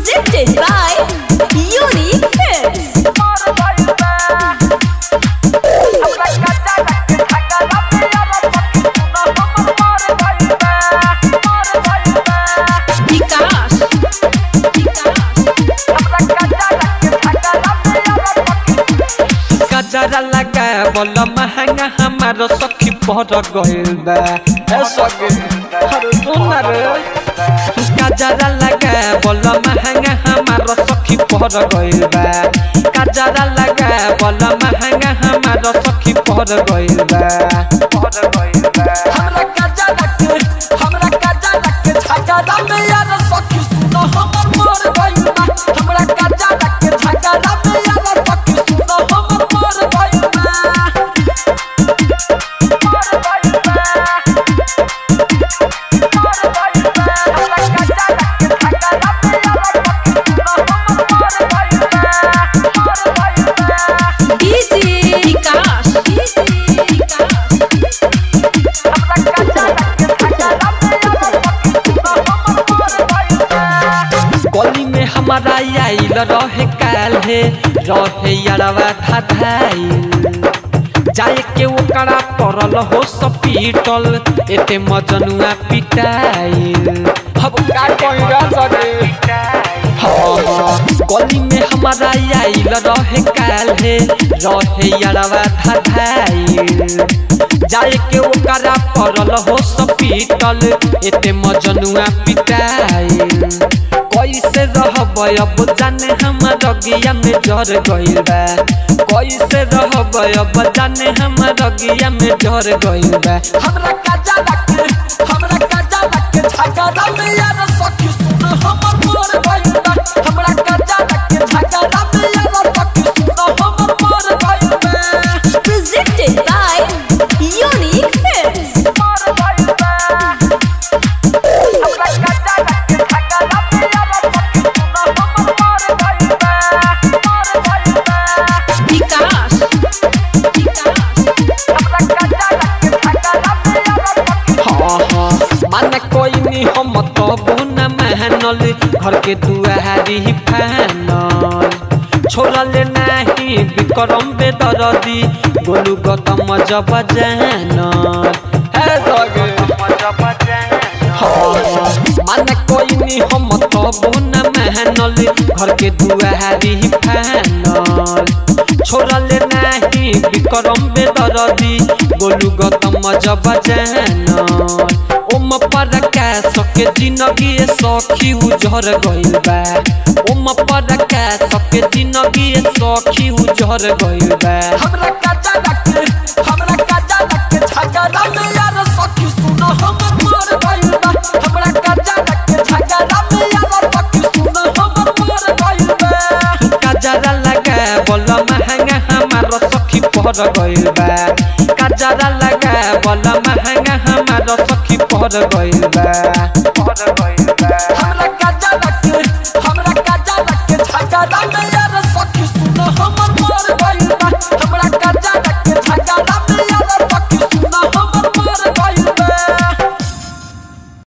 Presented by Unique Films. विकास गजरा लगा बोल महंगा हमारो सखी पर गइल बा ए सखी अरे सुन रे गजरा लगा बोल महंगा हमारो सखी पर गइल बा गजरा लगा बोल महंगा हमारो सखी पर गइल बा पर गइल बा हमरा गजरा के हमरा गजरा के झगड़ा में यार सखी सुनो हमर मर गइल बा हमरा गजरा के झगड़ा में यार सखी सुनो हमर मर गइल बा मर गइल बा मर गइल बा हमरा गजरा के झगड़ा में यार सखी सुनो हमर मर गइल बा मर गइल बा डीजे विकास डीजे विकास गली में हमारा आइल रहे काल है रहे यारवा था धाइल जाए के ओकरा पड़ल हो सपीटल एते मजनुआ पिटाइल अब का कहिरा सके गली में हमारा आइल रहे काल है रहे यारवा था धाइल जाए के ओकरा पड़ल हो सपीटल एते मजनुआ पिटाइल कैसे रहब अब जाने हमर अगिया में जर गइल बा कैसे रहब अब जाने हमर अगिया में जर गइल बा हमरा गजरा के हमरा गजरा के झगड़ा में यार सखी सुन हमर मर गइल बा हमरा गजरा के झगड़ा में यार सखी सुन हमर मर गइल बा Presented by Unique Films. मर गइल बा हमरा गजरा के झगड़ा में यार सखी सुन हमर मर गइल बा मर गइल बा विकास विकास हमरा गजरा के झगड़ा में यार सखी हाँ हाँ माने कोई नहीं हम तो बुना महनल घर के दुआरी फानल छोड़ल नाही विक्रम बेदरदी गोलू गौतम जब जानल हे सगे माने कोई नहीं हम तो बुना महनल घर के दुआरी फानल छोड़ल नाही विक्रम बेदरदी गोलू गौतम जब जानल ओम पर का सके जिंदगी सखी उजर गइल बा ओम पर का सके जिंदगी सखी उजर गइल बा हमरा गजरा के हमरा गजरा के झगड़ा में यार सखी सुन हमर मर गइल बा हमरा गजरा के झगड़ा में यार सखी सुन हमर मर गइल बा काजरा लगा बोल महंगा हमार सखी पर गइल बा काजरा लगा बोल महंगा हमार सखी पर गइल बा पर गइल बा हमरा गजरा के हमरा गजरा के झगड़ा में